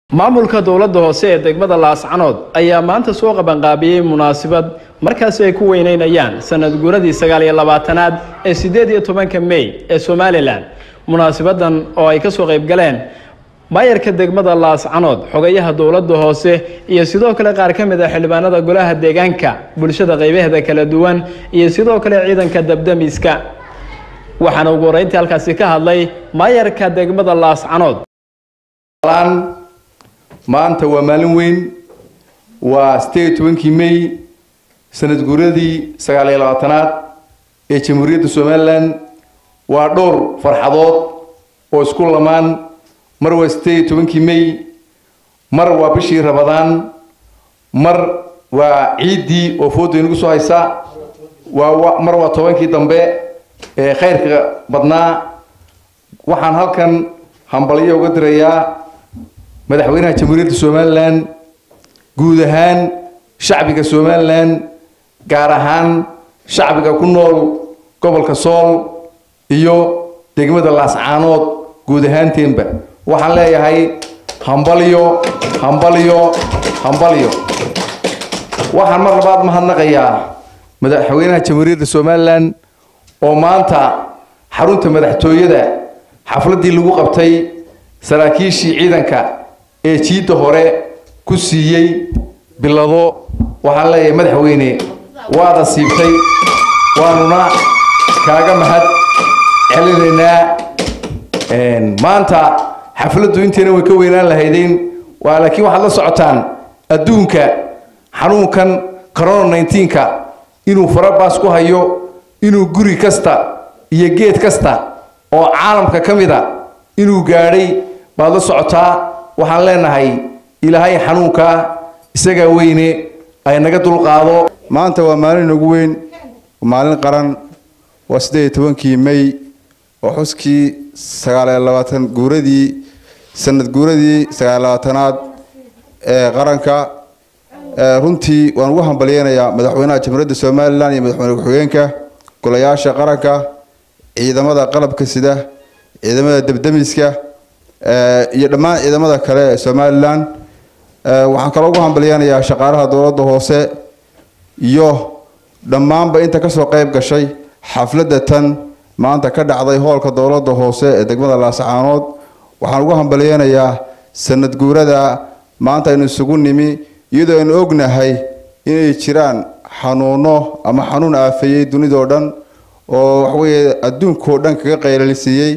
maamulka dowladda hoose ee degmada laascanood ayaa maanta soo qabanqaabiyey munaasabad markaasi ay ku weyneynayaan sanad guuradii sagaal iyo labaatanaad ee siddeed iyo tobanka mey ee somalilan munaasabadan oo ay kasoo qayb galeen maayarka degmada laascanood xogayaha dowladda hoose iyo sidoo kale qaar ka mid ah xildhibaanada golaha deegaanka bulshada qaybaheeda kala duwan iyo sidoo kale ciidanka dabdamiska waxaana ugu horeyntii halkaasi ka hadlay maayarka degmada laascanood maanta waa maalin weyn waa sideed iyo tobankii may sanad guuradii sagaal iyo labaatanaad ee jamhuuriyadda somalilan waa dhowr farxadood oo isku lamaan mar waa sideed iyo tobankii may mar waa bishii rabadaan mar waa ciiddii oo fooda inagu soo haysa waa mar waa tobankii dambe ee khayrka badnaa waxaan halkan hambalyo uga dirayaa madaxweynaha jamhuuriyadda somalilan guud ahaan shacbiga somalilan gaar ahaan shacbiga ku nool gobolka sool iyo degmada laascaanood guud ahaanteenba waxaan leeyahay hambalyo hambalyo hambalyo waxaan mar labaad mahadnaqayaa madaxweynaha jamhuuriyadda somalilan oo maanta xarunta madaxtooyada xafladdii lagu qabtay saraakiishii ciidanka ee jiidda hore ku siiyey bilado waxaan leeyahay madaxweyne waada siibtay waanuna kaaga mahad celinaynaa maanta xafladdu inteena way ka weynaan lahaydeen waa laakiin waxaad la socotaan adduunka xanuunkan corona nineteenka inuu farabaas ku hayo inuu guri kasta iyo geed kasta oo caalamka ka mid a inuu gaadhay baad la socotaa waxaan leenahay ilaahay xanuunka isagaa weyne ay naga dulqaado maanta waa maalin ugu weyn maalin qaran waa siddeed iyo tobankii may oo xuskii sagaaliyo labaatan guuradii sanad guuradii sagaaliyo labaatanaad ee qaranka runtii waan ugu hambalyeynayaa madaxweynaha jamhuuriyadda somalilan iyo madaxweyne ku-xigeenka golayaasha qaranka ciidamada qalabka sida ciidamada debdemiska iyo dhammaan ciidamada kale ee somalilan waxaan kaloo ugu hambalyeynayaa shaqaalaha dowladda hoose iyo dhammaanba inta kasoo qeyb gashay xafladda tan maanta ka dhacday hoolka dowladda hoose ee degmada laascaanood waxaan ugu hambalyeynayaa sanad guurada maanta aynu isugu nimi iyadoo aynu ognahay inay jiraan xanuuno ama xanuun aafeeyey dunidao dhan oo waxaweye adduunkao dhan kaga qaylalisiiyey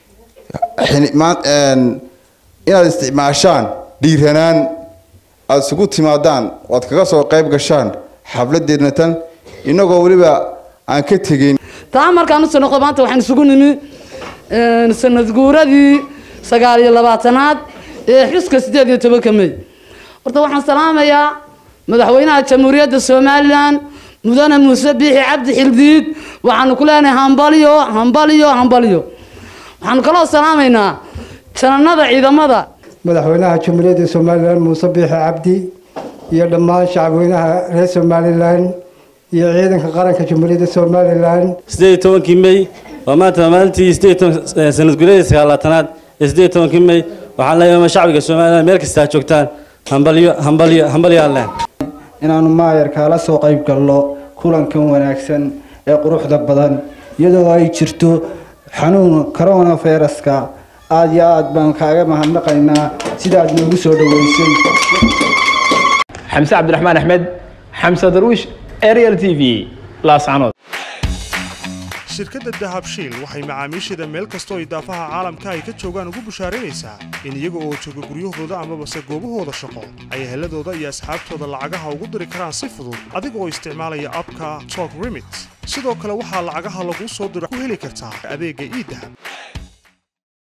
inaad isticmaashaan dhiiranaan aada isugu timaadaan oo aad kaga soo qayb gashaan xafladeedna tan inagoo weliba aan ka tegeyn taa markaan usoo noqdo maanta waxaan isugu nimi sanad guuradii sagaal iyo labaatanaad ee xuska siddeed iyo tobanka mey horta waxaan salaamayaa madaxweynaha jamhuuriyadda somalilan mudane muuse biixi cabdi xildiid waxaanu ku leenahay hambalyo hambalyo hambalyo waxaanu kaloo salaamaynaa jananada ciidamada madaxweynaha jamhuuriyadda somalilan muuse biixi cabdi iyo dhammaan shacabweynaha reer somalilan iyo ciidanka qaranka jamhuuriyadda somalilan siddeed iyo tobankii mey waa maanta maalintii siddeed toban sanad guuradii sagaalaatanaad ee siddeed iyo tobankii mey waxaan leeyahay shacbiga somalilan meel kasta joogtaan hambalyo hambalyo hambalyo allen inaanu maayarkaala soo qayb galno kulankan wanaagsan ee quruxda badan iyadoo ay jirto xanuun coronaviruska aada iyo aad baan kaaga mahadnaqaynaa sidaad noogu soo dhaweysay xamse cabdiraxmaan axmed xamse darwiish ariel t v laascanood shirkadda dahabshiil waxay macaamiisheeda meel kastoo idaafaha caalamka ay ka joogaan ugu bushaaraynaysaa in iyaga oo jooga guryahooda amabase goobahooda shaqo ay heladooda iyo asxaabtooda lacagaha ugu diri karaan si fudud adiga oo isticmaalaya abka tok remit sidoo kale waxaa lacagaha laguu soo diro ku heli kartaa adeegga iidahab